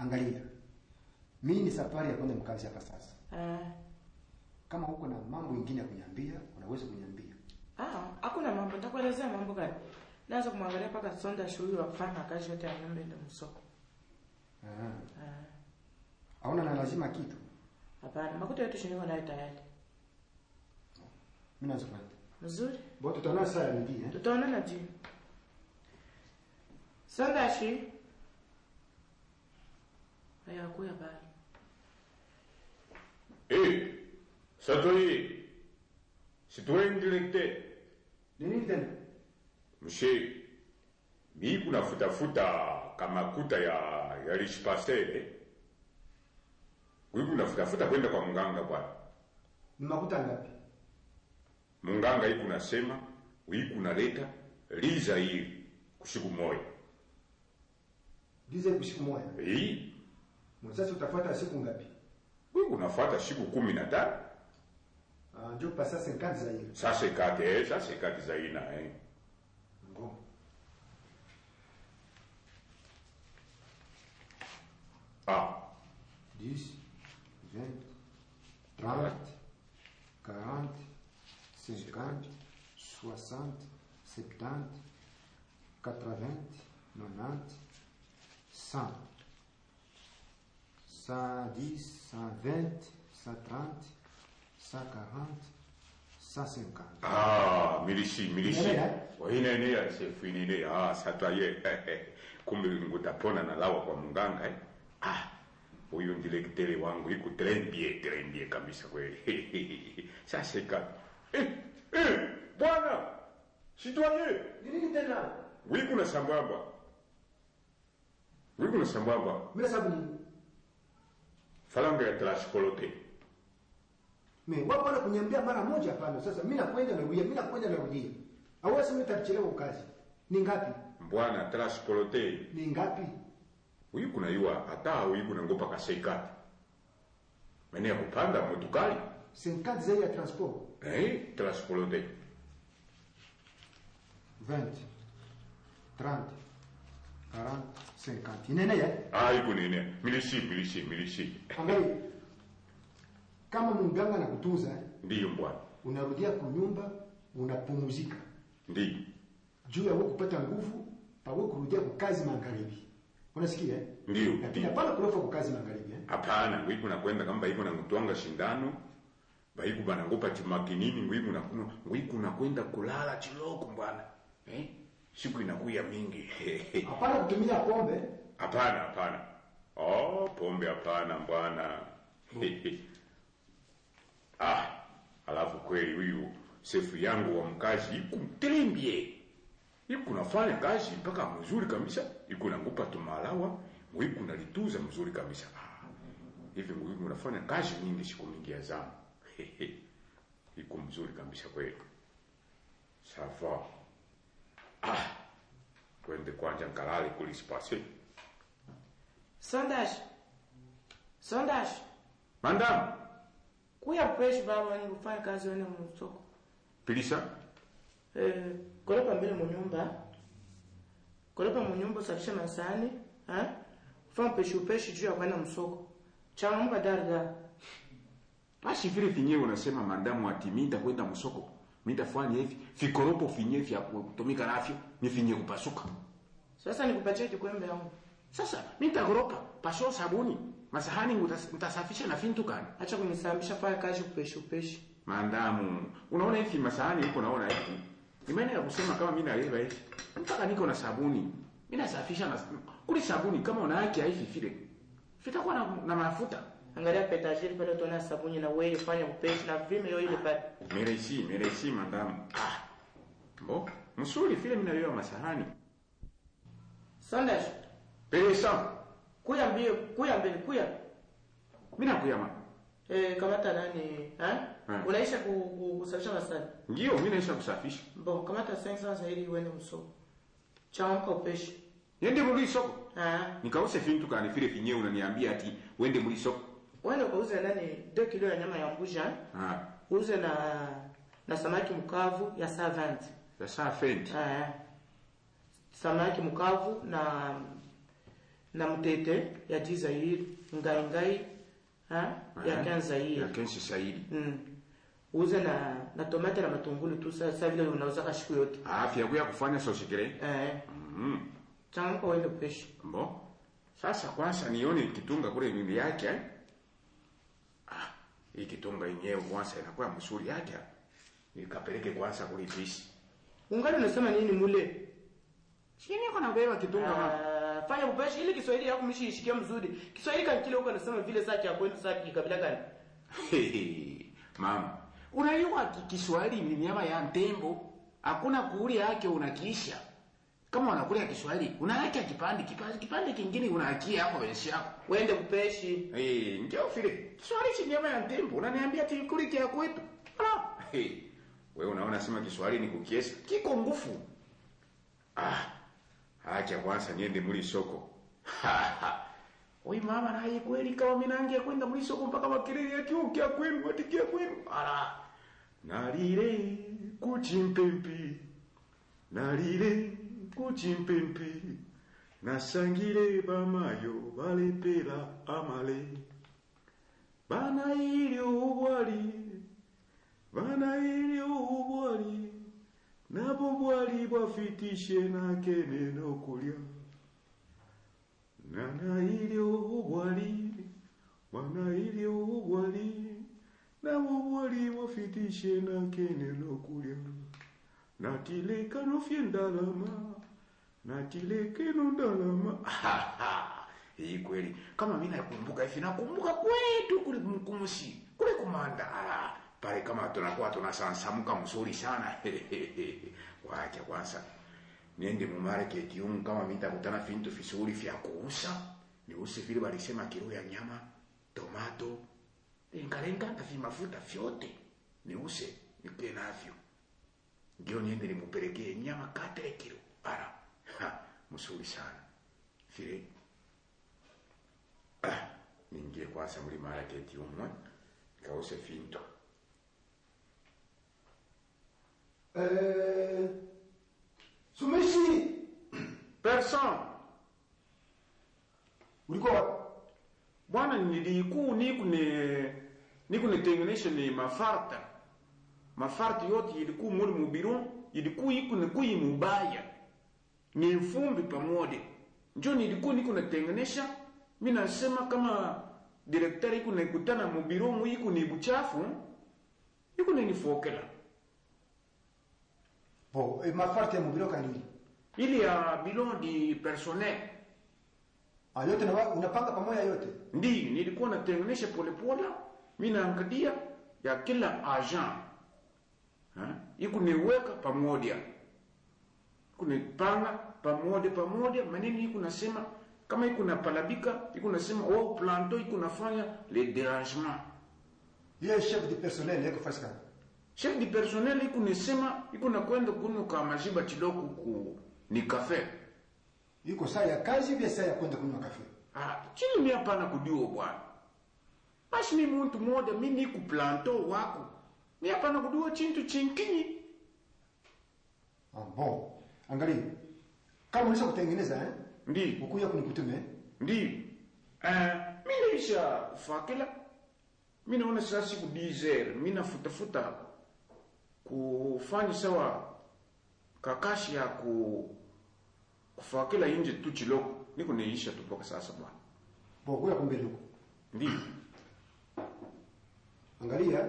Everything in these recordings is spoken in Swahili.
angalia mimi ni safari ya kwenda mkazi hapa sasa Eh. kama huko na mambo ingine ya kunyambia unaweza kunyambia Ah, hakuna mambo, nitakuelezea mambo gani? Naanza kumwangalia mpaka sonda shughuli wa kufanya kazi yote ya nyumba ndio msoko. Ah. Ah. hauna na lazima kitu Hapana, makuta yetu shiniko nayo tayari. mimi naweza kwenda Mzuri. bo tutaona saa ya midi eh Tutaonana jioni. Sandashi. Haya kuya bali. Eh, Satori, citoyen directeur, ni nini tena mshe, mi kuna futa futa kama kuta ya ya lishipasele. Wewe kuna futa futa kwenda kwa mganga bwana. ni makuta ngapi Mganga hii kunasema, hii kunaleta liza hii kushiku moja. dize kusiku moja Hii sasa utafuata siku ngapi wewe unafuata siku kumi na tano. ah ndio pasa 50 za hiyo Sasa ikate, eh, sasa ikate za ina eh. Bon. Ah, 10, 20, 30, 40, 50, 60, 70, 80, 90, 100. 110, 120, 130, 140, 150. Ah, milisi milisi. Unaelewa? Waine ya sefu inene ah sata ye. Kumbe ngutapona na lawa kwa mganga eh. Ah, huyu ndilektele wangu iko trendie trendie kabisa kweli. Sasa ika. Eh, eh, bwana. Citoyen, Nini tena? wiku na sambamba. Wiku na sambamba. Mimi sababu nini? Falanga ya transpolote. Mimi wapo na kuniambia mara moja hapana. Sasa mimi nakwenda narudia, mimi nakwenda narudia. Hawezi mimi tachelewa kazi. Ni ngapi? Bwana transpolote. Ni ngapi? Huyu kuna yua hata huyu kuna ngopa kaseikati. Mene ya kupanda motukali. 50 za ya transport. Eh, transpolote. 20, 30, 40, 50. Inene ya? Ah, iko nini? Milisi, milisi, milisi. Angalia. Kama mganga na kutunza, Ndiyo bwana. unarudia kunyumba, unapumzika. Ndiyo. Juu ya wewe kupata nguvu, pa wewe kurudia kwa kazi magharibi. Unasikia? eh? Ndiyo, Lakini ndiyo. hapana kurofa kwa kazi magharibi. Eh? Hapana, wiku nakwenda kama baiko na mtwanga shindano. Baiku bana ngopa timakinini ngwiku na kuno ngwiku nakwenda kulala chiloko bwana. Eh? Siku inakuya mingi. Hapana kutumia pombe. Hapana, hapana. Oh, pombe hapana bwana. ah, alafu kweli huyu sefu yangu wa mkazi iku mtembie. Iku nafanya kazi mpaka mzuri kabisa. Iku nangupa tumalawa, mwiku nalituza mzuri kabisa. Ah, hivi mwiku nafanya kazi nyingi siku mingi ya zamu. Iku mzuri kabisa kweli. Safa. Ah, kwende kwanja nkalale kulispase. Sandashi. Sandashi. Madam, Kuya fresh baba ni kufanya kazi wene msoko. pilisa. Eh, kolopa mbele mu nyumba. Kolopa mu nyumba safisha masani, ha? Fanya peshi upeshi juu ya kwenda msoko. Chama mka darga. Basi vile finyewe unasema madamu ati mimi nitakwenda msoko. Mimi nitafanya hivi. Vikoropo finyewe vya kutumika navyo ni finye kupasuka. Sasa nikupatie kikwembe yangu. Sasa mimi nitakoropa pasho sabuni. Masahani ngutas- nitasafisha na fintu gani? Acha kunisambisha fanya kazi upeshi upeshi. Mandamu, unaona hivi masahani huko naona hivi. Nimeenda ya kusema kama mimi naleva hivi. Mpaka niko na sabuni. Mimi nasafisha na kuli sabuni kama una haki hivi vile. Vitakuwa na, na mafuta. Angalia petajiri pale utaona sabuni na wewe fanya upeshi na vime yo ile pale. Mereci, mereci mandamu. Ah. Bo, msuri vile mimi naleva masahani. Sandashi. Peresa, Kuya mbio, kuya mbele, kuya. mimi nakuyama. Eh, kamata nani, ha? Hmm. Unaisha ku, ku, kusafisha masani. Ndio mimi naisha kusafisha. Bon, kamata sensa sasa ili uende msoko. Chamka upeshi. Niende muri soko. Ah, Nikause fintu kani vile finyewe unaniambia ati wende muri soko. uende ukauze nani 2 kilo ya nyama ya mbuja, Ah, uze na na samaki mkavu ya saa 20. ya saa fenti. Ah. Samaki mkavu na na mtete ya ji zairi ngai ngai ha ya kan ya zairi kenshi zaidi mm. uze na na tomate na matungulu tu sa sa vile unauza kashiku yote afya yako ya kufanya sosikire eh mm. changamka uende kupeshi Mbo. Sasa kwanza nione kitunga kule mimi yake. eh. Ah, hii kitunga yenyewe kwanza inakuwa mzuri yake. Nikapeleke kwanza kule pisi. ungali unasema nini mule Sini niko na beba kitunga ma. Ah, fanya upeshi ili Kiswahili yako mshiishikie mzuri Kiswahili kan kile uko nasema vile saki ya kwetu saki kabila gani Mama, unajua ki- Kiswahili ni nyama ya tembo. Hakuna kuuli yake unakiisha. Kama unakula Kiswahili, unaacha kipande kipande kipande kingine unaakia hapo wensi yako. uende kupeshi Eh, ndio vile. Kiswahili si nyama ya tembo. Unaniambia tikuli kia kwetu. Ah, hey. Wewe unaona sema Kiswahili ni kukiesa. Kiko ngufu. Ah. Acha kwanza niende muli soko. Oi mama na hii kweli kama mimi naangia kwenda muli soko mpaka makiriri ya kiu kia kwenu watikia kwenu. Ala. Nalire kuchimpempi. Nalire kuchimpempi. Nasangire bamayo balepera amale. Bana ili ubwali. Bana ili ubwali. Nabo bwali bwafitishe nakene nokulya. Nana ili ubwali. Bana ili ubwali. Nabo bwali bwafitishe nakene nokulya. Natileka nofye ndalama natileke no ndalama hii kweli kama mimi nakumbuka hivi nakumbuka kwetu kule mkumusi kule kumandala pale kama tunakuwa tunasansamuka mzuri sana wacha kwanza niende mu market yumu kama mimi nitakutana vintu vizuri vya kuuza niuse vile walisema kilo ya nyama tomato lengalenga na vimafuta vyote niuse nipe navyo ndio niende nimupelekee nyama katele kilo ara ha, mzuri sana vile ah, niingie kwanza muri market umwe nikause vinto Eh, Sumishi, person ulikuwa wapi? bwana nilikuu nikune nikunetengenesha ni mafarta mafarta yote ilikuwa muri mubiru ilikuwa ikune kuyi mubaya ni mfumbi pamoja njo nilikuwa niko natengenesha mi nasema kama direktari iko naikutana mubiru mu iko ni buchafu iko nanifokela Bo, eh, mafarti ya mubiro kanili. ili ya bilon di personnel Ah, yote na wa- unapanga pamoja yote. ndi nilikuwa natengenesha polepole mi naangalia ya kila agent Ha? iko niweka pamoja iko nipanga pamoja pamoja maneno iko nasema kama iko napalabika iko nasema oh planto iko nafanya le dérangement Yeye chef de personnel yako fasi kama. chef du personnel iko nisema iko nakwenda kunywa ka majiba kidogo ku ni cafe Yuko saa ya kazi pia saa ya kwenda kunywa kafe. ah chini mi hapana kudio bwana basi mi muntu moja mi niku planto wako mi hapana kudio chintu chinkinyi Ah, bon. Angalia. Kama unaweza kutengeneza eh? ndi Ukuja kunikutume. ndi eh mi naisha fakila mi naona sasa siku 10 mi nafutafuta kufanya sawa kakashi ya ku kufakila inje tu chiloko niko niisha tu mpaka sasa bwana Bo, kuja kumbele huko. ndi Angalia.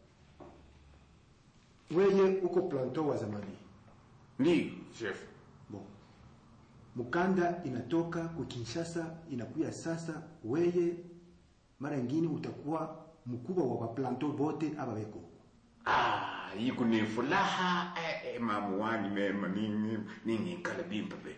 Wewe uko planto wa zamani. ndi chef Bon. Mukanda inatoka ku Kinshasa inakuya sasa, weye mara nyingine utakuwa mkubwa wa planto bote aba beko. ah yiku ni furaha eh, eh, mamu wani mema nini nini kala bimba be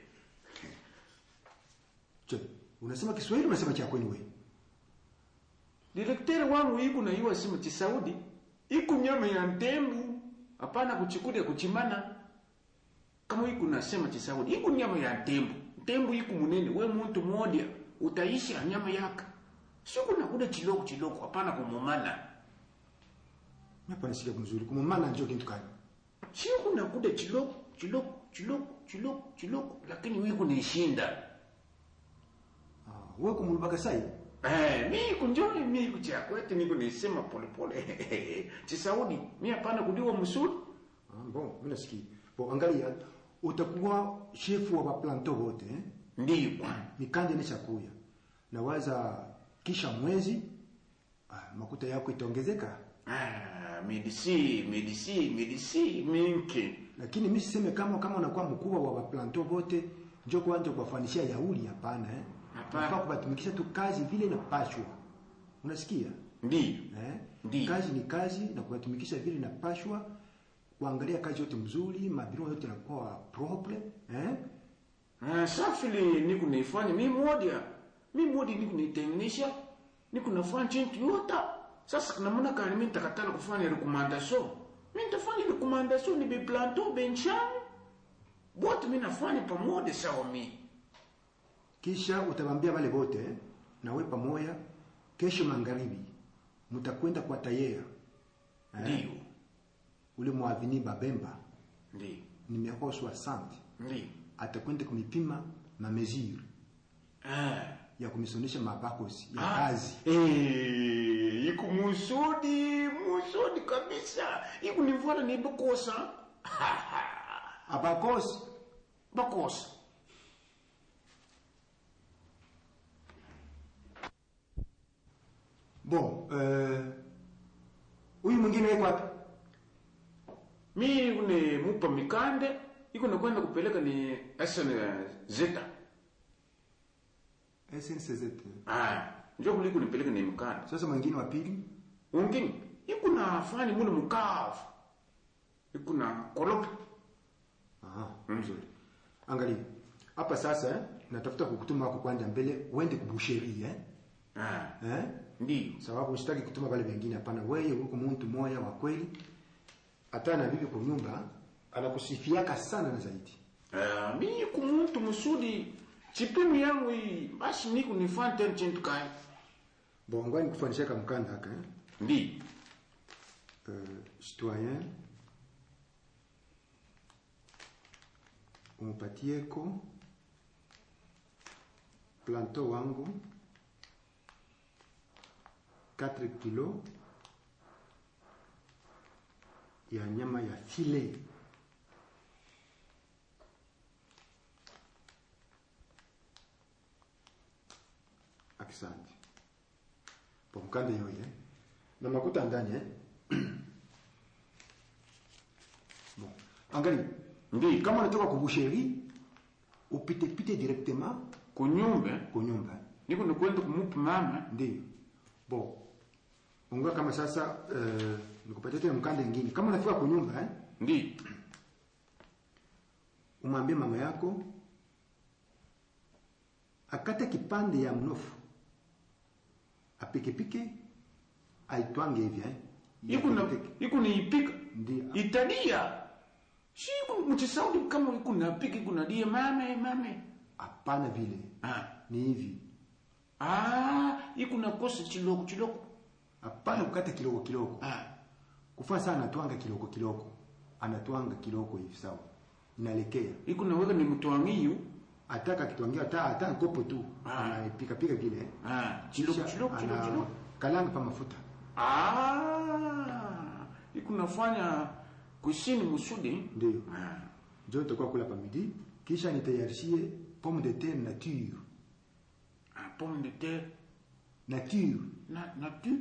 Je, unasema Kiswahili unasema cha kwenu wewe? Direkteri wangu iku na iwa simu ti Saudi iku nyama ya ntembu hapana kuchikudia kuchimana kama iku nasema ti Saudi iku nyama ya ntembu ntembu iku munene we muntu moja utaisha nyama yaka siku nakuda chiloko chiloko hapana kumumana Mimi hapa nasikia mzuri. Kumumana njoo kitu gani? siku nakuda chiloko chiloko chiloko chiloko chiloko lakini wiku nishinda wewe kumulubaka sai Eh, mi kunjoni mi kucha kwetu niko nisema pole pole. Chisaudi, mi hapana kudiwa msuri. ah, bon mimi nasikia bon angalia utakuwa shefu wa baplanto wote eh? Ndiyo bwana. mikanje nishakuya nawaza kisha mwezi ah, makuta yako itaongezeka Ah, medisi, medisi, medisi mingi. lakini mi siseme kama kama unakuwa mkubwa wa baplanto wote njo kwanza kuwafanishia yauli hapana eh? Hapana. Unafaa kubatumikisha tu kazi vile inapashwa unasikia Ndiyo. eh? Ndiyo. kazi ni kazi na kubatumikisha vile inapashwa kuangalia kazi yote mzuri mabiro yote yanakuwa propre eh? Ah, safili niko naifanya mi moja. Mi moja niko naitengenisha. Niko nafanya chintu yota. Sasa kuna muna kani mimi nitakatala kufanya recommendation. Mimi nitafanya recommendation ni biplanto benchan. Bote mimi nafanya pamoja sawa mimi. kisha utawambia wale wote eh? na we pamoja kesho magharibi mtakwenda kwa tayera Ndiyo. ule mwavini babemba Ndiyo. numero 60 Ndiyo. atakwenda kumipima na mesure Ah. ya kumisonesha mabakosi ya Ah. kazi Eh, iku musudi, musudi kabisa. Iku nivona ni bakosa. abakosi Bakosa. bon eh, huyu mwingine yuko wapi Mi ikune mupa mikande, ikune kwenda kupeleka ni SN Zeta. SNCZ Ah, njo kuli kunipeleka ni mikande. sasa mwingine wa pili Ungini, ikuna fani mune mukavu. Ikuna kolopa. aha mzuri angalia hapa sasa eh, natafuta kukutuma wako kwanja mbele uende kubusheri eh? Ah, eh? ndiyo. sababu sitaki kutuma wale wengine hapana wewe huko mtu moya wa kweli hata na bibi kwa nyumba anakusifiaka sana na zaidi Ah, mi iku muntu musudi, chipimi yangu hii, basi niku nifanya tena chintu kai. bongo ni kufanisha kama mkanda haka eh? Ndiyo. euh, citoyen umpatieko planto wangu 4 kilo ya nyama ya filet asante po mkande yoye na makuta ndani eh? bon angalia Ndiyo. kama unatoka kubusheri upite pite directement Kunyumbe, kwa nyumba niku nikwenda kumupa mama. ndio bon unga kama sasa uh, nikupatia tena mkanda mwingine kama unafika kwa nyumba eh? Ndiyo. umwambie mama yako akate kipande ya mnofu apikepike aitwange hivi eh? iku na Yapike- iku niipika Ndiyo. itadia si iku mchisaudi kama iku napika iku nadia mame mame hapana vile ah ni hivi ah iku nakosa chiloko chiloko hapana kukata kiloko kiloko ah kufanya sana anatwanga kiloko kiloko anatwanga kiloko hivi sawa inalekea iku naweka ni mtwangiyu ataka kitwangia hata hata kopo tu Ah. anaipika pika vile ah chiloko Kisha chiloko chiloko ana- chiloko kalanga pa mafuta ah iku nafanya kusini musudi ndio ah njo tutakuwa kula pa midi kisha nitayarishie pomme de terre nature ah pomme de terre nature na nature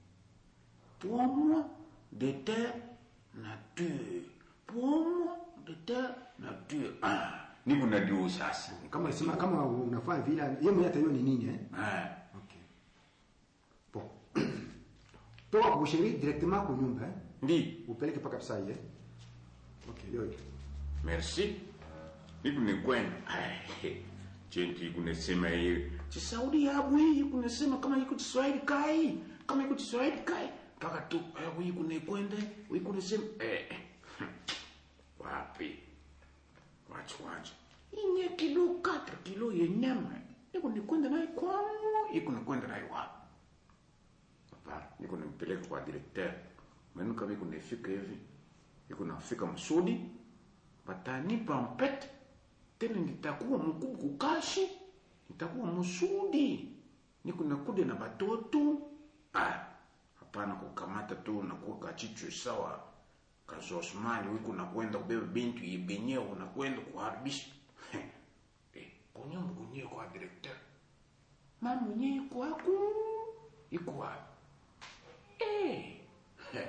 pomme de terre nature pomme de terre nature ah niku nadio sasa kama unasema kama unafanya vile yeye mwenyewe ataiona ni nini eh ah okay bon toka kubusheri directement kwa nyumba eh ndi upeleke paka psai eh okay yoyo merci niku nikwenda Ai, chintu iku nasema hiyo chisaudi yabu hii iku nasema kama iko chiswahili kai kama iko chiswahili kai kaka tu yabu iku nikwenda iku nasema eh eh, hmm, wapi wacha wacha inye kilo 4 kilo ya nyama iku nikwenda naye kwangu iku nikwenda naye wapi hapana niko nimpeleka kwa directeur menu kama iko nifika hivi iko nafika msudi batanipa mpete tena nitakuwa mkubwa kukashi nitakuwa msudi niko nakuja na batoto ah hapana kukamata tu na kuweka chichwe sawa kazi Osmani wiko nakwenda kubeba bintu yebenyewe unakwenda kuharibisha eh kunyumba kunyewe kwa director mama mwenyewe kwako iko wapi eh Heh.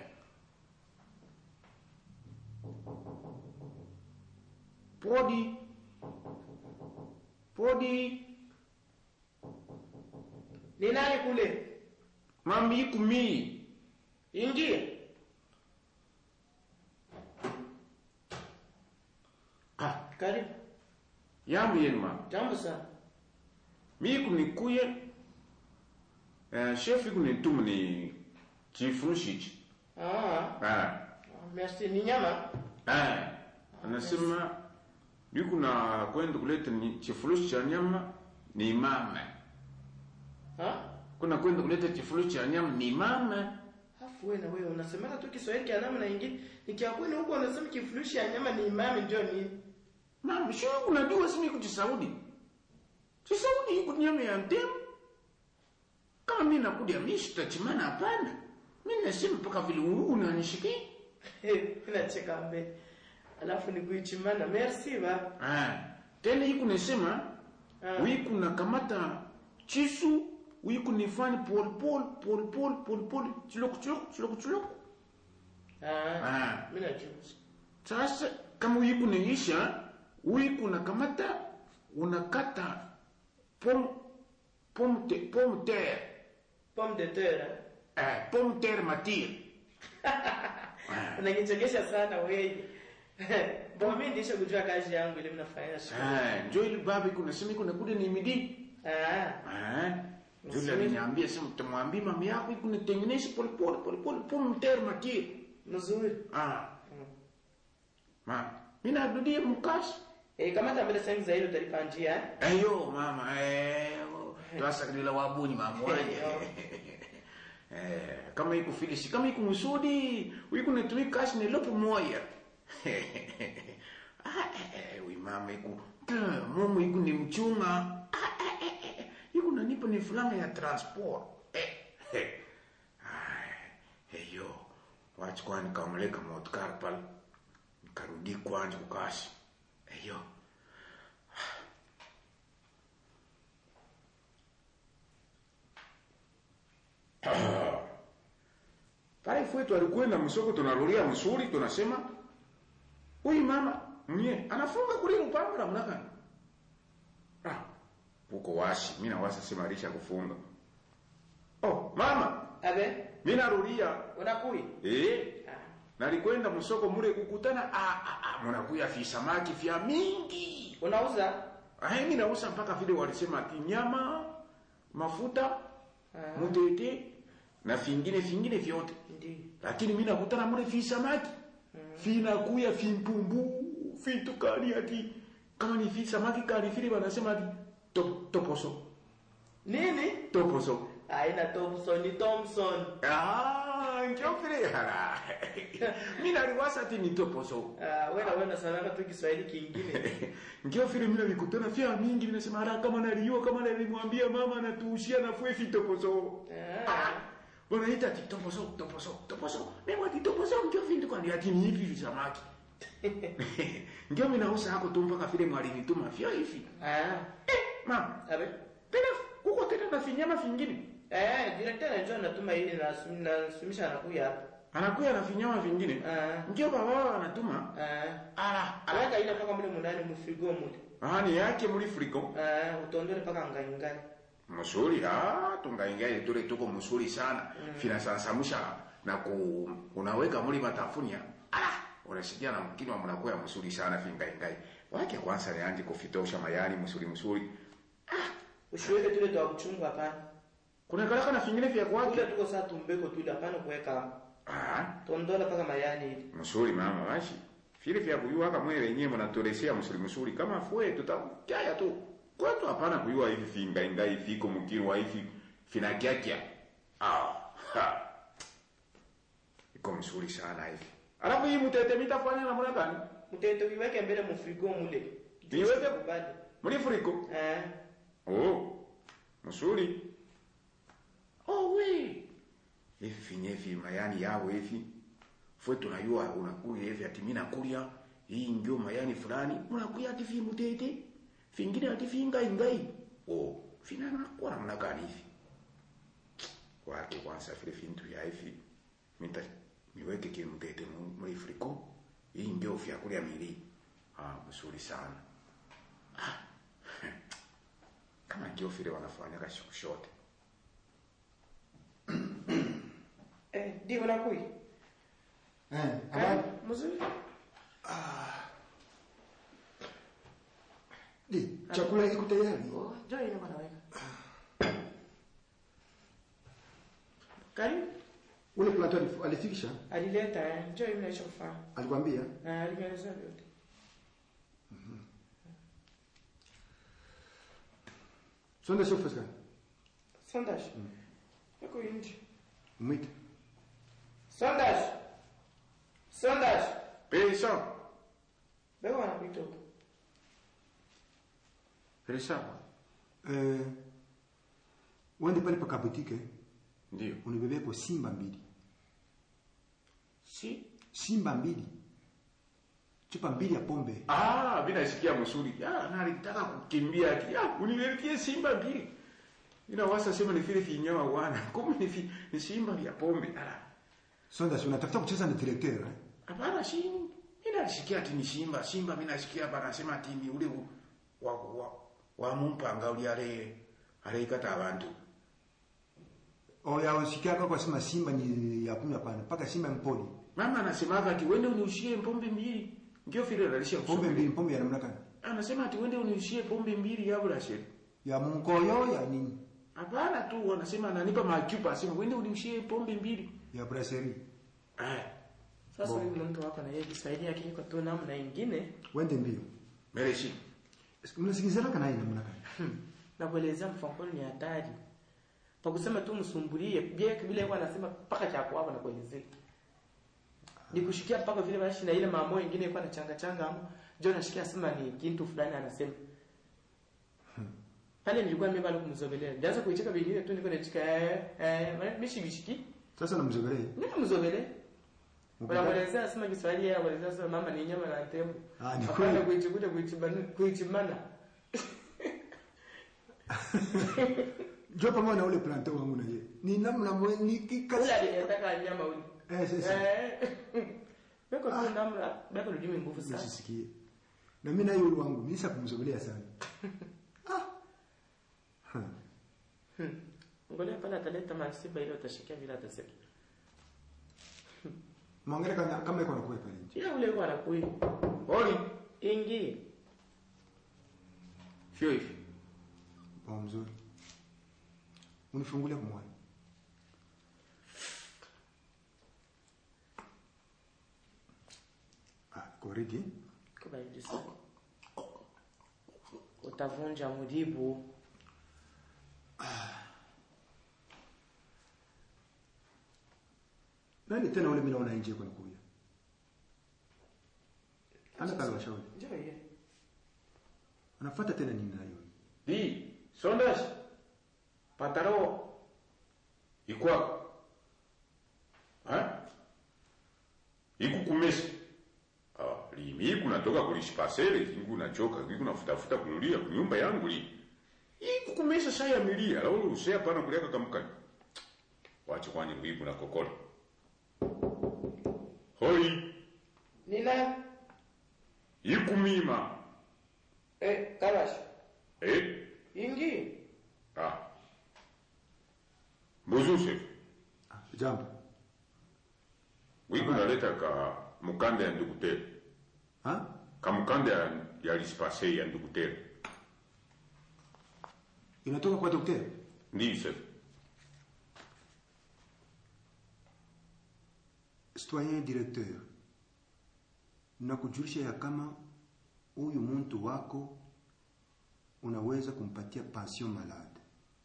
podi podi Ni nani kule? mambi ikumii Ingie. ah Karibu. yambu yenu mama Jambo sana. mi kunikuye eh, chef kunituma ni chifurushi Ah, ah merci. Ni nyama? ah anasema yuko na kwenda kuleta ni chifurushi cha nyama ni mama Ha? kuna kwenda kuleta chifurushi cha nyama ni mama Afu wewe na wewe unasemaka tu Kiswahili kia namna nyingine. Nikiakwenda huko unasema kifurushi ya nyama ni imami ndio nini? mama sio unajua simi kuti Saudi si Saudi iko nyama ya ntemu kama mimi nakuja mimi sitachimana hapana mimi nasema mpaka vile unanishikia Nacheka mbele. Alafu ni kuichimana. Merci ba. Ah, tena hiku nasema Ah. wiku nakamata chisu wiku nifanye pol pol pol pol pol pol chiloko chiloko chiloko chiloko Ah. Ah. Mimi najua. sasa kama wiku naisha wiku nakamata unakata pom pom te pom terre Pomme de terre. eh pom terre matir Unanichekesha sana wewe. Bon, mimi ndisha kujua kazi yangu ile mnafanya shule. ah njo ile baba iko nasema iko nakuja ni midi Ah. Ah, Nzuri. yule aliniambia sema utamwambia mama yako iko nitengeneze pole pole pole pole pom terre matir Mzuri. Ah. Ma, mimi narudia mkashi. Eh, kama tambele sengi za hilo utalipa njia. eh? Ayo mama, eh twasa kila wabuni mamwanya. Eh, kama iko filisi, kama iko musudi, wiko netui kashi ni lopo moya. Ah, eh, eh, wi mama iko, mumu iko ni mchunga. Ah, eh, eh, eh, iko nanipa ni fulana ya transport. Eh, eh. Ay, eyo, wachi kwani kaumleka motkar pale. Nikarudi kwanje kukashi. Eyo. pale kwetu alikwenda msoko tunarudia msuri tunasema huyu mama mwenye anafunga kule upanga na mnaka ah uko washi mimi na wasa sema alisha kufunga oh mama Abe, mimi narudia unakui? eh Ah. nalikwenda msoko mure kukutana ah ah, ah mnakuya fi samaki vya mingi Unauza? ah mimi nausa mpaka vile walisema ati nyama mafuta Ah. mutete na vingine vingine vyote Ndio. lakini mimi nakutana mule fi samaki vinakuya vimpumbu vitu kali ati kama ni vi samaki kali vile wanasema ati top, toposo Nini? toposo Haina Thompson, ni Thompson. ah njoo vile hala mimi naliwasa ati ni toposo Ah, wewe na wewe unasanana tu Kiswahili kingine. njoo vile mimi nalikutana vya mingi ninasema hata kama naliyo kama nalimwambia mama anatuushia na fue fi toposo Ah. wanaita ati toposo toposo toposo mimi ati toposo njoo vindu kwani ati ni hivi vi samaki ndio mimi nausa hako tu mpaka vile mwalinituma vyo hivi Ah. mama Abe. tena kuko tena na vinyama vingine Eh, director anajua natuma ili na nasumisha anakuja hapa. anakuya na vinyama vingine Ah. ndio baba wao anatuma Ah. ala ala Aweka ile paka mule munani mfigo mule. ahani yake muri friko Ah, utondole paka ngangani. musuri ah tungaingaye tule tuko musuri sana fina sansamusha na ku unaweka muri matafunia ala unasikia na mkini wa mnakuwa musuri sana fingaingai wake kwanza ni anje kufitosha mayani musuri musuri Ushiweke tule twa kuchunga hapana. kuna kalaka na vingine vya kwake Kule tuko saa tumbeko tule hapana kuweka hapo. ah Tondola paka mayani ili. musuri mama washi vile vya kuyua kama wewe wenyewe mnatolesea musuri musuri kama fue tutakaya tu kwetu hapana kuyua hivi fingaingai viko mkiro wa hivi finakiakia ah ha. iko mzuri sana hivi alafu hii mtete mitafanya namna gani Mteto viweke mbele mfigo mule. Viweke? kubali. muli furiko Eh. Oh, msuri. Oh we. Hivi finyevi mayani yao hivi. Fwe tunayua unakuya hivi ati mimi nakulia hii ndio mayani fulani unakuya ati fi mutete. Fingine ati finga ingai. Oh, fina na kwa namna gani hivi? Wake kwanza vile vintu ya hivi. Mita niweke kile mtete muri friko. Hii ndio vyakulia mili. Ah, mzuri sana. Ah. Kama ndio vile wanafanya kashiku shote. Eh, di unakui? Eh, Eh, habari? mzuri. Di, chakula iko tayari. Oh, njoo ile bwana weka. Karibu. Ule planto alif- alifikisha, Alileta eh, njoo ile naisha kufanya. alikwambia Na alieleza vyote. sonda sio fasi gani? Sondage. Yuko nje. Mwite. Sondage. Sondage. Pesa. Bego anakuita huko. Pesa. Eh, uende pale pa kabutike Ndio. unibebeko simba mbili. Si. Simba mbili. Chupa mbili ya pombe. Ah, mimi nasikia msuri. Ah, na alitaka kukimbia ati. Ah, uniletie simba mbili. Ina wasa sema ni vile vinyama wana. Kumbe ni vi- ni simba vya pombe. Ah. Sonda si unatafuta kucheza na directeur eh? Hapana si. Mimi nasikia ati ni simba. Simba mimi nasikia bana sema ati ni ule u- wa wa, wa mumpanga uli ale ale ikata abantu. Oya usikia kwa sema simba ni ya kunywa pana. Paka simba mpoli. Mama anasemaga ati wende uniushie pombe mbili. Ndio vile analisha Pombe mbili, pombe ya namna gani? Anasema ati wende uniushie pombe mbili ya bula sheri. Ya mkoyo ya nini? Hapana tu wanasema ananipa machupa asema wende uniushie pombe mbili. Ya brasserie. Eh. Sasa Bo. huyu mtu wako na yeye Kiswahili yake iko tu namna nyingine. Wende mbio. Mereshi. Mnasikizana kana ina namna gani? Na kuelezea mfano ni hatari. Pa kusema tu msumbulie, bia vile yeye anasema paka cha hapo na kuelezea. Nikushikia paka vile basi na ile mambo mengine ilikuwa na changa changa hapo. John anashikia sema ni kitu fulani anasema. Pale nilikuwa mimi bado kumzobelea. Nilianza kuicheka vingine tu niko nachika eh eh mishi bishiki. Sasa namzogelee. Mimi mzobelea. Unamwelezea sema Kiswahili yeye anaelezea sema mama ni nyama na tembo. Ah, ni Hapana kweli. kuichikuta kuichimana kuichimana. Jo pamoja na ule planto wangu na yeye. Ni namna mwe ni kika. Ule aliyetaka nyama ule. Eh sasa. Eh. Beko tu namna beko ndio nguvu sana. Nisisikie. Na mimi na yule wangu nisha kumzogelea sana. Ah. Hmm. Ngoja pale ataleta masiba ile utashikia vile atasema. Mwangalia kama kama iko nakuwa pale nje. Ila ule kwa anakui. Oli. Ingi. Fio hivi. Kwa mzuri. Unifungulia kwa mwana. Ah, koridi. Kwa hiyo sana. Utavunja mudibu. Nani tena ule mimi naona nje kwa nakuja. Ana kala shauri. Njoo yeye. Anafuata tena nini nayo? Di. Sondas. Pataro. Ikwa. Ha? Iku kumesi. Ah, limi iku natoka kulishipasele, iku nachoka, iku nafutafuta kunulia kunyumba yangu li. Iku kumesa saya milia, la ulu usea pana kuliaka kamukani. Wache kwani mbibu na kokolo. Hoi, Nina iku mima. eh kalash. Eh? Ingi. Ah. Bonjour chef. Ah, jambo. Wiku naleta ka mukanda ya ndugutere. Ha? Ka mukanda ya, ya lispase ya ndugutere. Inatoka kwa daktari? Ndiyo chef. Citoyen directeur. Nakujulisha ya kama huyu mtu wako unaweza kumpatia pension malade.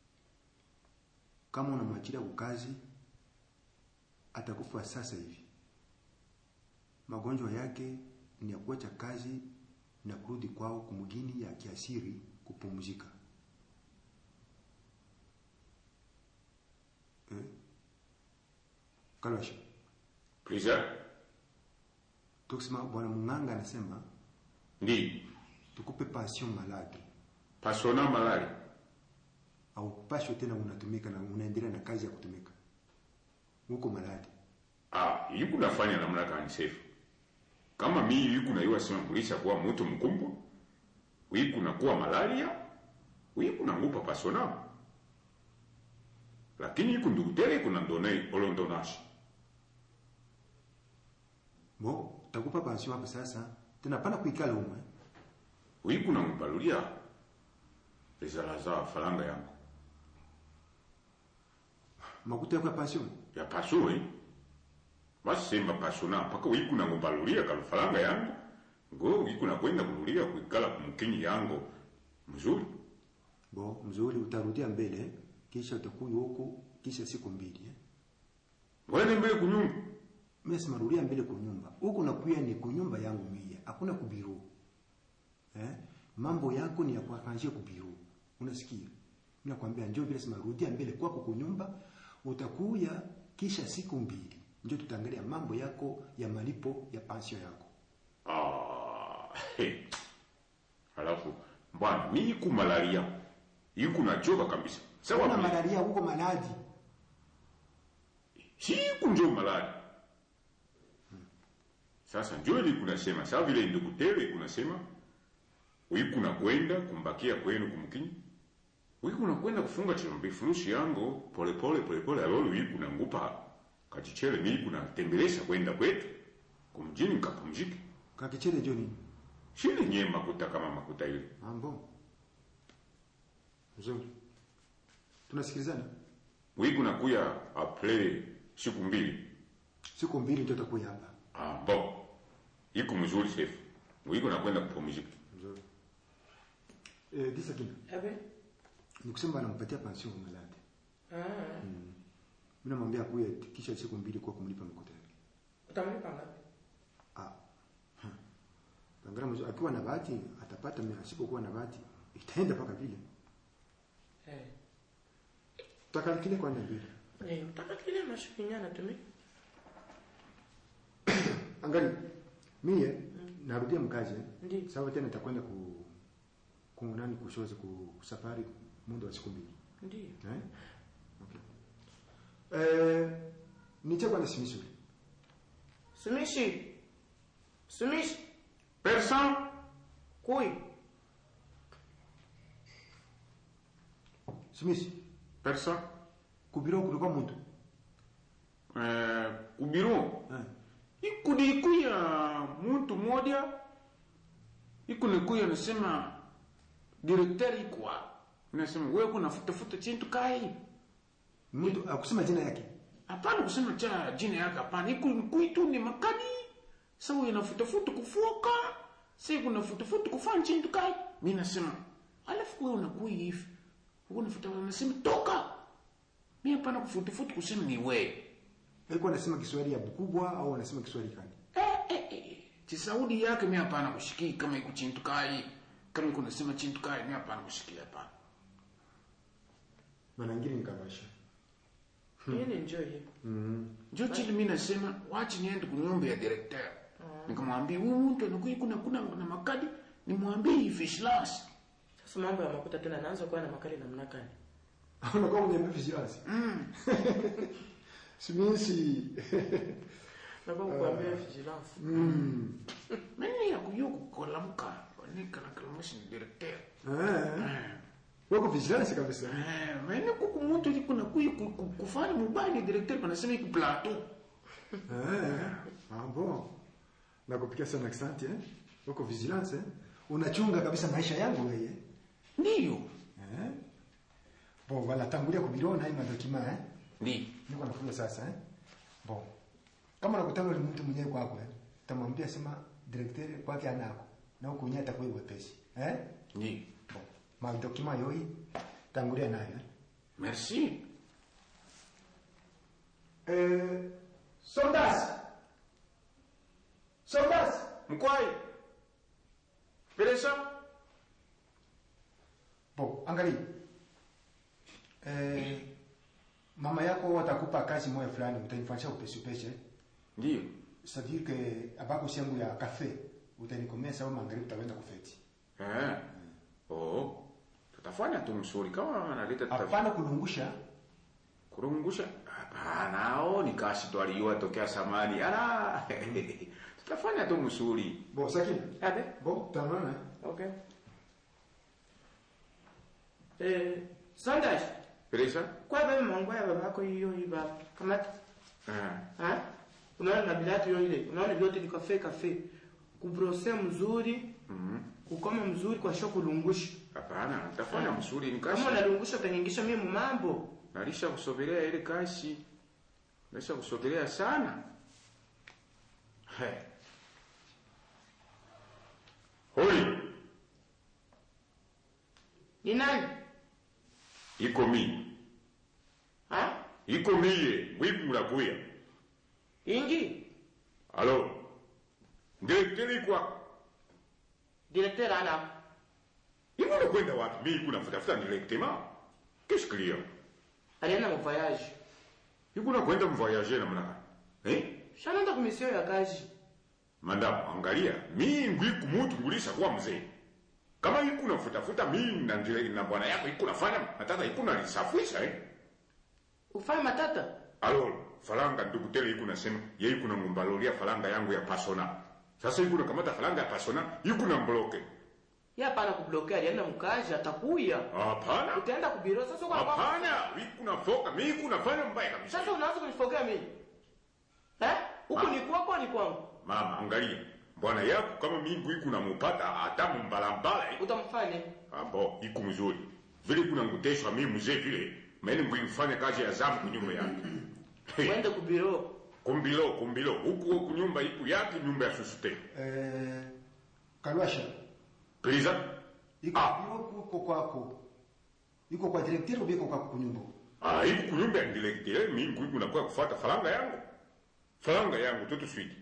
Kama unamwachilia ukazi atakufa sasa hivi. Magonjwa yake ni ya kuacha kazi na kurudi kwao kumugini ya kiasiri kupumzika. kalwasha Please. tukisema bwana mung'anga anasema Ndi. tukupe pension maladi Pasona malali. au pasho tena unatumika na unaendelea na kazi ya kutumika huko maladi Ah, yuko nafanya namna gani safe? Kama mimi yuko na iwa sema kulisha kuwa mtu mkumbwa. Yuko na kuwa malaria. Yuko na ngupa pasona. Lakini yuko ndugutere kuna ndonei olondonashi. bo takupa pension hapo sasa tena pana kuikala umwe Yuko na ngupalulia. Ezala za falanga yangu. makuta yako ya pension ya pasoi basi semba pasona paka wiku na ngombalulia kalufalanga yangu ngo wiku na kwenda kululia kuikala kumkinyi yangu mzuri bo mzuri utarudia mbele kisha utakuya huku kisha siku mbili eh? wene mbele kunyumba mimi sema rudia mbele kunyumba huku nakuya ni kunyumba yangu mie hakuna kubiru eh? mambo yako ni ya kuarrange kubiru unasikia mimi nakwambia njoo vile sema rudia mbele kwako kunyumba utakuya kisha siku mbili ndio tutaangalia mambo yako ya malipo ya pension yako ah he. alafu bwana mi iku malaria iku nachoka kabisa sawa Kuna mi- malaria huko maladi si iku njo malaria sasa njo ili kunasema sawa vile ndugutere kunasema wiku na kwenda kumbakia kwenu kumkinyi wiku na kwenda kufunga chilombe furushi yango pole pole pole pole alolo wiku na ngupa kachichele mi kuna tembelesha kwenda kwetu kumjini nkapumzike kakichere njo nini shile nye makuta kama makuta ile mambo nzuri tunasikilizana wiku na kuya aple siku mbili siku mbili ndio utakuya hapa ah bo iku mzuri sefu wiku na kwenda kupumzika nzuri eh disa kina Abe? ni kusema anampatia pension maladi Ah. mimi namwambia kuya kisha siku mbili kwa kumlipa makuta yake Utamlipa ngapi? ah hmm. Tangara mzuri akiwa na bahati atapata mimi asipokuwa na bahati itaenda paka vile Eh. tutakalkile kwanza mbili Eh, utaka kile mashukinyana tumi. angali mie narudia mkazi eh? Ndiyo. sawa tena nitakwenda ku ku nani kushozi ku safari muda wa siku mbili Ndiyo. eh okay eh nichekwa na simisuri Sumishi. Sumishi. person Kui. simisi person kubiro kulikuwa mtu eh, kubiru eh ikudi ikuya muntu moja ikunikuya nasema direkteri ikwa nasema wewe kuna futa futa chintu kai mtu akusema jina yake hapana kusema cha jina yake hapana ikunikuitu ni makadi sawa inafuta futa kufoka si kuna futa futa kufanya chintu kai mimi nasema alafu wewe unakui hivi wewe unafuta nasema toka mimi hapana kufuta futa kusema ni wewe alikuwa anasema Kiswahili ya Bukubwa au anasema Kiswahili gani Eh, eh, eh. Chisaudi yake mi hapana kushikii kama iko chintukai kama iko nasema chintukai mi hapana kushikia hapana. maana ngine nikabasha Hii ni njoo hii. mm Njo chini mi nasema wachi niende kunyumba ya director. Nikamwambia huyu mtu anakuja kuna kuna na makadi nimwambie vigilance. Sasa mambo ya makuta tena naanza kuwa na makali namna gani? unakuwa kwenye vigilance Mm. simisi Nakuwa kukuambia vigilance. mm Mimi ya kuyo kukolamka wanika na kalamushi ni director. eh wako vigilance kabisa Eh, mimi kuku mtu liko na kuyo ku- ku- kufanya mubaya ni director panasema iko plateau. eh ah bon nakupikia sana accent eh wako vigilance eh unachunga kabisa maisha yangu wewe Ndio. eh bon wala tangulia kubirona hii madokima eh Ndio. niko nafunga sasa eh bon kama nakutana na mtu mwenyewe kwako eh tamwambia sema directeur kwake anako na huko nyata atakuwa wepesi eh Ndio. bon ma document yoi tangulia nayo eh Merci. eh soldas soldas Mkwai. Peresa. bon angalia eh mama mama yako watakupa kazi moja fulani utanifanyisha upesi upesi ndio c'est-à-dire que abako siangu ya cafe utanikomea sababu magharibi utaenda kufeti eh oh tutafanya tu msuri kama analeta tuta- hapana kulungusha kurungusha hapana oh ni kashi tu aliyua tokea samani ala tutafanya tu msuri bon sakini Abe? bon tutaonana Okay. Eh, Sandash, Pereza kwa baba mangu ya babako hiyo hiyo baba. Kamata. eh Ha? Unaona na bilati hiyo ile. Unaona vyote ni kafe kafe. Kubrose mzuri, mhm kukoma mzuri kwa sho kulungusha. hapana tutafanya msuri ni kashi Kama unalungusha utaniingisha mimi mambo. nalisha kusogelea ile kashi nalisha kusogelea sana He. hoi Ni nani? iko mi Ha? iko miye mwiku mulakuya Ingi? alo ndileteli kwa Directeur ana. Hivi unakwenda wapi? Mimi kuna futafuta directement. Qu'est-ce qu'il y a? Alienda mu voyage. Hivi unakwenda mvoyager namna gani? Eh? Shanaenda ku mission ya kazi. Madam, angalia, mimi ngwiku mtu ngulisha kuwa mzee. Kama hiku unafutafuta mimi na ndile na bwana yako hiku nafanya nataka hiku nalisafisha eh. Ufanye matata. Alo, falanga ndugu tele hiku nasema yeye kuna ngumbalolia falanga yangu ya pasona. Sasa hiku nakamata falanga ya pasona, hiku na mbloke. Yeye hapana kublokea, alienda mkazi atakuya. Hapana. Utaenda kubiro sasa kwa Hapana, hiku nafoka, mimi hiku nafanya mbaya kabisa. Sasa unaanza kunifokea mimi. Eh? Huku Ah. ni kwako ni kwangu. Mama, angalia. Bwana yako kama mingu iku namupata hata mbalambala eh. Utamfanya. Abo, iku mzuri. Vile kuna nguteshwa mimi mzee vile, mimi ngwifanya kazi ya zamu kunyumba yake. Uende kubiro. kumbilo, kumbilo. Huku huku nyumba iku yake nyumba ya susute. eh kalwasha Priza? iko Ah. iko kwako iko kwa directeur ubiko kwako kunyumba Ah, iku kunyumba ya ndilektele mingu iku nakuwa kufuata falanga yangu. Falanga yangu tutu switi.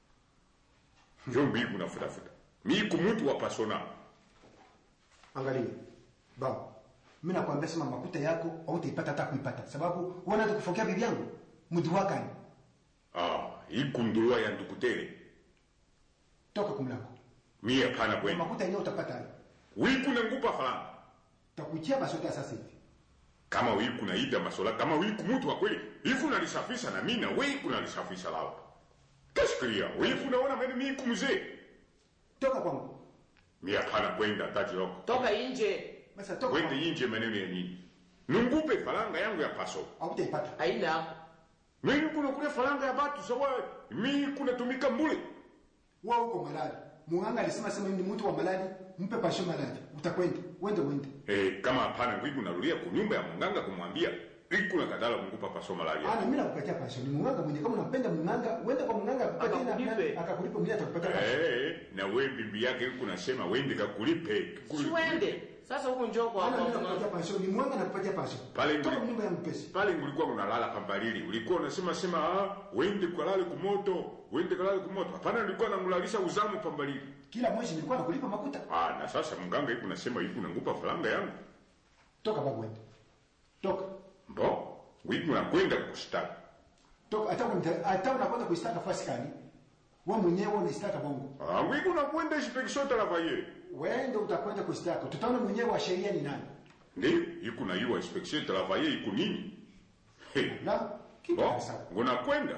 Njombi iku nafuta futa. Mi iku mtu wa pasona. angalia baba mimi nakwambia sema makuta yako hautaipata hata kuipata sababu wana tukufokea bibi yangu mtu wakani Ah, iku ndurua ya ndukutele. toka kumlango Mi hapana Kwa kwenda. makuta yenyewe utapata hayo Wiku na ngupa falanga. takuitia basota sasa hivi kama wiku naida masola kama wiku mtu wa kweli hivi unalisafisha na mimi na wiku nalisafisha lao kashikilia wiku naona mimi miku mzee toka kwangu mi hapana kwenda taji loko Toka nje. basi toka wende kwangu. inje maneno ya nini nungupe faranga yangu ya paso hautaipata Aina hapo. mimi kuna kule faranga ya batu sawa mimi kuna tumika mbule wewe uko malali munganga alisema sema ni mtu wa malali mpe pasho malali utakwenda wende wende eh kama hapana wiku narudia kunyumba ya munganga kumwambia wiku na kadala kungupa paso malaria ana mimi nakupatia pasho ni munganga mwenye kama unampenda munganga wende kwa munganga akupatie na Akakulipe. akakulipa mwenye atakupatia pasho eh na we bibi yake wiku nasema wende kakulipe Siwende. Sasa huko njoo kwa ana mimi kwa. nakupatia pasho ni munganga anakupatia pasho Pale toka nguli- nyumba ya mpesi pale ulikuwa unalala pambalili ulikuwa unasema sema ah wende kalale kumoto wende kalale kumoto hapana nilikuwa namulalisha uzamu pambalili kila mwezi nilikuwa nakulipa makuta ah na sasa mganga hivi unasema hivi unangupa faranga yangu toka babu wende toka mbo wivi unakwenda kushtaki toka hata unita- hata unakwenda kuistaka fasi kani wewe mwenyewe unaistaka bongo ah wivi unakwenda inspection travailler wende utakwenda kuistaka tutaona mwenyewe wa sheria ni nani ndio iku na hiyo inspection travailler iku nini hey. na kitu bo sawa unakwenda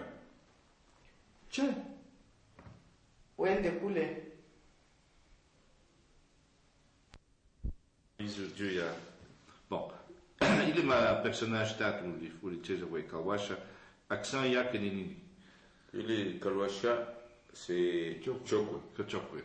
che Uende kule. hizo juu ya bon ile ma personage tatu uli- ulicheza kwa Kawasha accent yake ni nini ile kalwasha c'est chokwe Kachokwe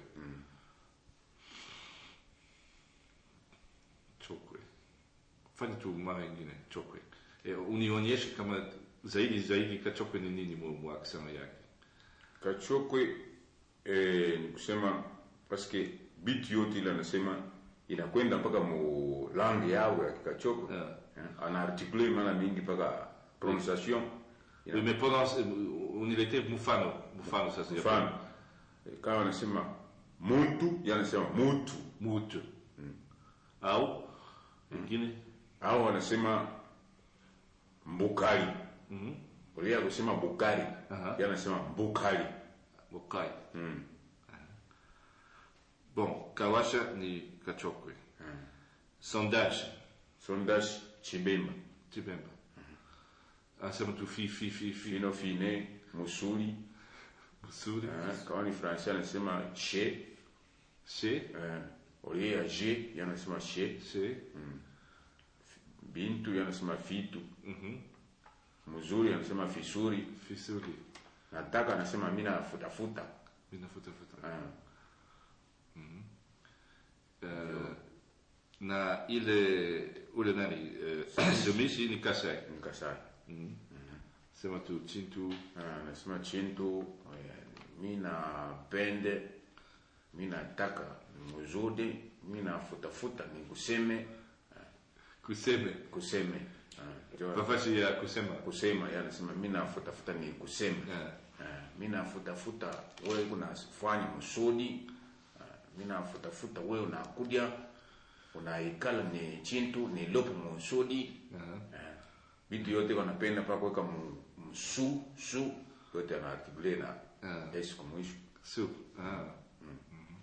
chokwe fanya tu mara ingine chokwe e, unionyeshe kama zaidi zaidi kachokwe ni nini mu, mu accent yake Kachokwe eh, ni kusema paske biti yote ile anasema inakwenda mpaka mu langue yao ya Kikachokwe Yeah. Eh, anaartikule mara mingi mpaka prononciation oui. mais prononce unilete mfano mfano sasa ya mfano eh, kama anasema muntu yanasema mutu mutu au ingine au anasema mbukali Mhm. ulia kusema bukari Aha. yanasema mbukali Bokai. mm. Bon, kawasha ni kachokwe. Sondage, sondage chibemba chibemba. Anasema tu fi fi fi fi. fino fine musuli Musuri. eh, kama ni francais anasema che Se, eh, ulia ya je yanasema che se. bintu yanasema fitu Mhm. mzuri anasema fisuri Fisuri. nataka anasema mina futafuta Mina futa futa. eh, Eh, na ile ule nani eh, semisi ni kasai. nikasai Sema tu chintu. Ah, anasema chintu eh, mina pende mina taka mzuri mina futafuta ni kuseme Kuseme. kuseme Ah, ndio- Pafashi ya kusema. kusema yeye anasema mina futafuta ni kusema Eh. Eh, mina futafuta wewe unafanya msudi Ah, mina futafuta wewe unakuja unaikala ni chintu ni lopo msudi Aha. Eh, vitu yote wanapenda pa kuweka mu- msu su yote anaartikule na Ah. s kumwisho Su. Ah. Mhm.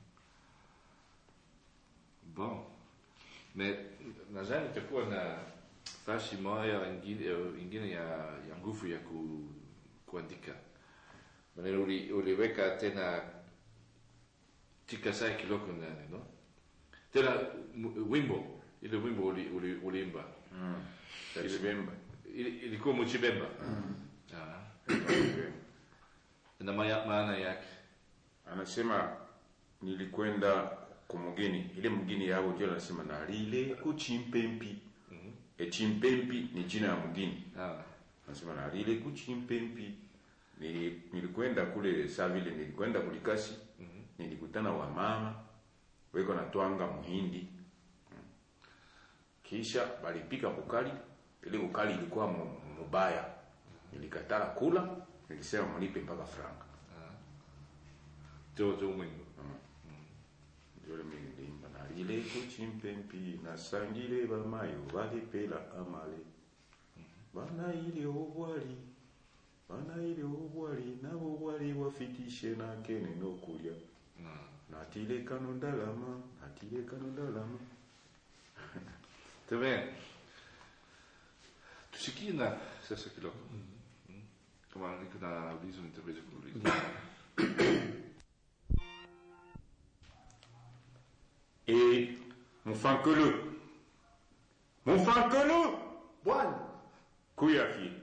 Bon. Mais nadhani itakuwa na fashi moja ingine, eh, ingine ya, ya nguvu ya ku, kuandika. Maneno uli, uliweka tena tikasai kiloko ndani, no? Tena mu- wimbo, ile wimbo uli, uli, uliimba. Tachibemba. Ili- Ilikuwa Muchibemba. Ah. Na maya- maana yake. anasema nilikwenda kumugini ile mgini yao ndio anasema nalile kuchimpempi e chimpempi ni jina ya mgini Ah. anasema nalile kuchimpempi Nili- nilikwenda kule saa vile nilikwenda kulikasi nilikutana wa mama weko natwanga muhindi Mm. kisha balipika bukali ile bukali ilikuwa mu- mubaya nilikatala kula nilisema mnipe mpaka franga Ndio ndio mwingo. ndio mimi nilimba nalile kuchimpempi nasangile bamayo balipela amale banaile obwali banaile obwali nabo bwali wafitishe nakene nokulya natile kano ndalama natile kano ndalama Tá bem. Tusikie na sasa kidogo. Kama niko na ulizo nitaweza kuuliza. e mufankolo mufankolo bwana kuya fi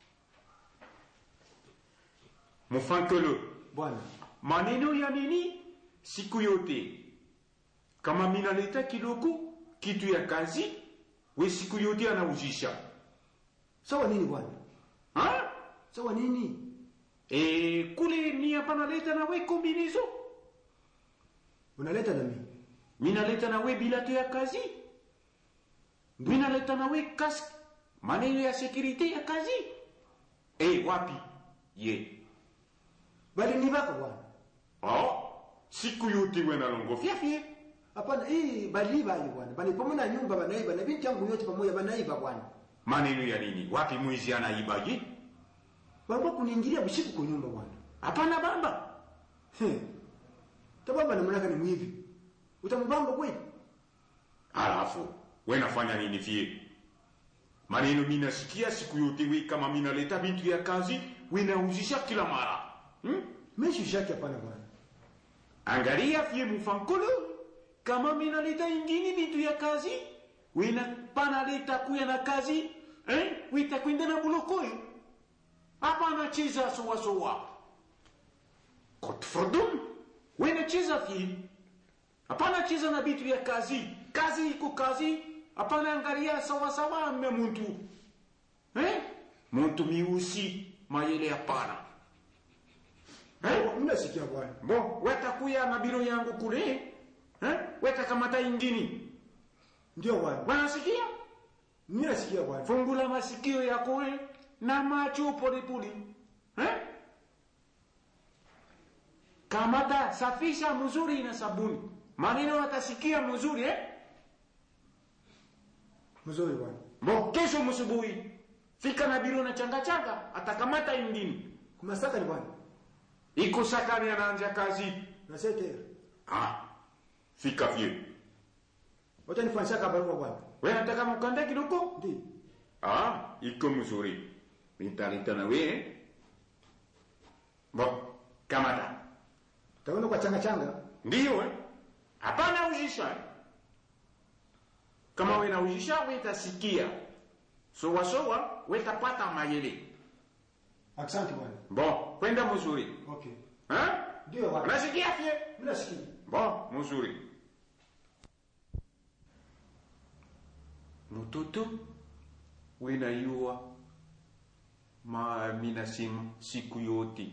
mufankolo bwana maneno ya nini siku yote kama minaleta kidogo kitu ya kazi we siku yote anauzisha sawa nini bwana ha? sawa nini e, kule mi panaleta na we kombinizo unaleta na mimi minaleta na we bilato ya kazi minaleta na we kask maneno ya sekurite ya kazi e, wapi ye bali nibaka bwana oh, siku yote we nalongofya fye hapana hii baliiba hiyo bwana bali pamoja na nyumba banaiba na binti yangu yote pamoja banaiba bwana maneno ya nini wapi mwizi anaibaje walikuwa kuniingilia usiku kwa nyumba bwana hapana bamba He. tababa namnaka ni mwivi utamubamba kweli alafu we nafanya nini fie maneno minasikia siku yote we kama minaleta bintu ya kazi we nauzisha kila mara hmm? meshi shaki hapana bwana angalia fie mufankolo kama minaleta ingini bintu ya kazi wena panaleta kuya na kazi eh? witakwenda na bulokoyo hapana cheza sowasowa kotfordum wena cheza fie hapana cheza na bitu ya kazi kazi iko kazi hapana angalia sawasawa mme muntu eh? muntu miusi mayele hapana eh? mimi nasikia bwana bo wetakuya na biro yangu kule eh? wetakamata ingini ndio bwana wanasikia mimi nasikia bwana fungula masikio yako eh? na macho polepole eh? kamata safisha mzuri na sabuni maneno watasikia mzuri eh? mzuri bwana bo kesho msubuhi fika na biro na changa changa atakamata ingine Kumasaka ni bwana. iko sakani anaanza kazi Na sete. ah fika vye Wacha nifanyisha barua bwana. wewe nataka mkande kidogo Ndio. ah iko mzuri nitalita na wewe bo kamata Taona kwa changa changa. ndiyo eh? hapana ujisha kama we naujisha wetasikia sowasowa wetapata mayele Asante bwana. bon kwenda mzuri Okay. ha? Ndio bwana. unasikia fye Mimi nasikia. bon mzuri mtoto wenayua ma minasema siku yote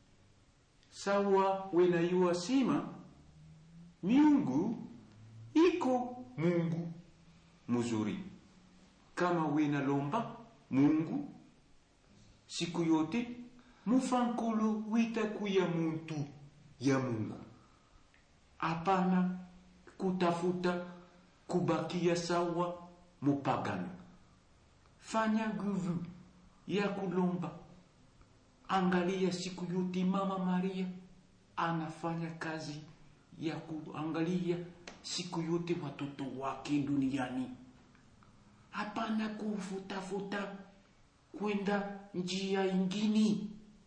sawa wenayua sima miungu iko mungu mzuri kama wenalomba mungu siku yote mufankolo witakuya muntu ya mungu hapana kutafuta kubakia sawa mupagano fanya nguvu ya kulomba angalia siku yote mama maria anafanya kazi ya kuangalia siku yote watoto wake duniani hapana kufutafuta kwenda njia ingini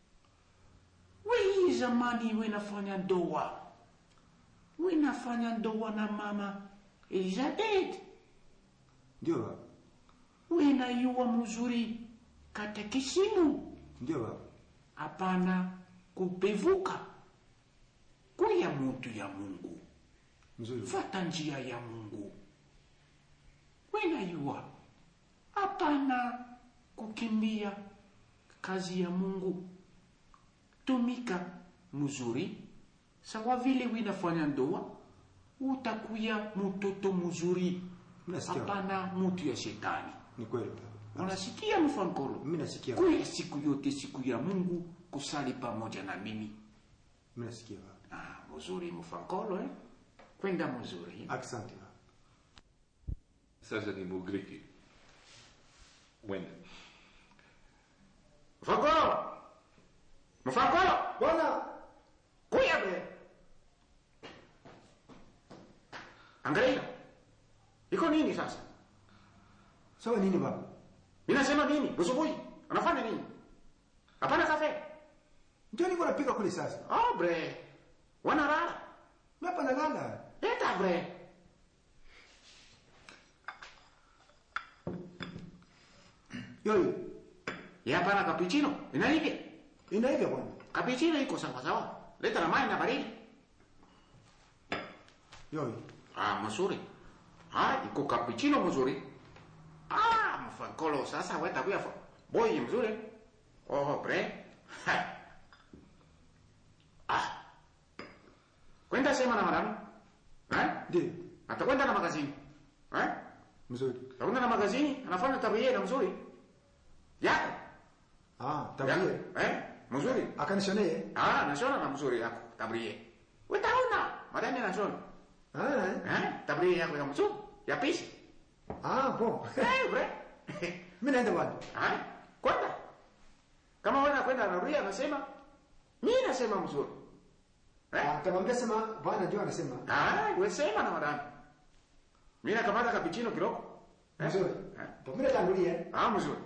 wei zamani wenafanya ndoa wenafanya ndoa na mama elizabeth Ndio baba. wenayua mzuri katekisimu Ndio baba. hapana kupevuka kuya mutu ya mungu Mzuri. fata njia ya mungu wenayua hapana kukimbia kazi ya mungu tumika mzuri sawa vile winafanya ndoa utakuya mtoto mzuri Nasikia. hapana mutu ya shetani Ni kweli baba. unasikia mfankolo Mimi nasikia. kuya siku yote siku ya mungu kusali pamoja na mimi Mimi nasikia baba. ah, mzuri mfankolo eh? kwenda mzuri Asante baba. Sasa ni Mugriki. Wenda. mfakolo mfakolo Bwana, kuya be angalia iko nini sasa sawa nini baba? inasema nini usubuhi anafanya nini hapana kafe Ndio niko napika kule sasa. oh bre wanalala Mimi hapa nalala. eta bre Yoyo. ya hapana cappuccino inaivya Inaiva bwana. cappuccino iko sawa sawa leta na maji na baridi Yoyo. ah mzuri ah iko cappuccino mzuri ah mfankolo sasa weta kuya fa boy mzuri oh bre Ha. ah kwenda sema na madamu eh Ndio. atakwenda na magazini eh Mzuri. atakwenda na magazini anafanya tabia na mzuri yako Ah, yako tabia. eh mzuri Akanishonee. ah nashona na mzuri yako tabia utaona madami nashona Ah. eh tabia yako ya mzuri ya pisi Ah, bon. eh bre Mimi naenda bwana. Ah, kwenda kama wewe kwenda anarudia anasema mimi nasema mzuri eh Ah, tamwambia sema bwana ndio anasema. ah wewe sema na madam mimi nakamata cappuccino kidogo Eh? Mzuri. Eh? Ndio mimi natangulia. ah mzuri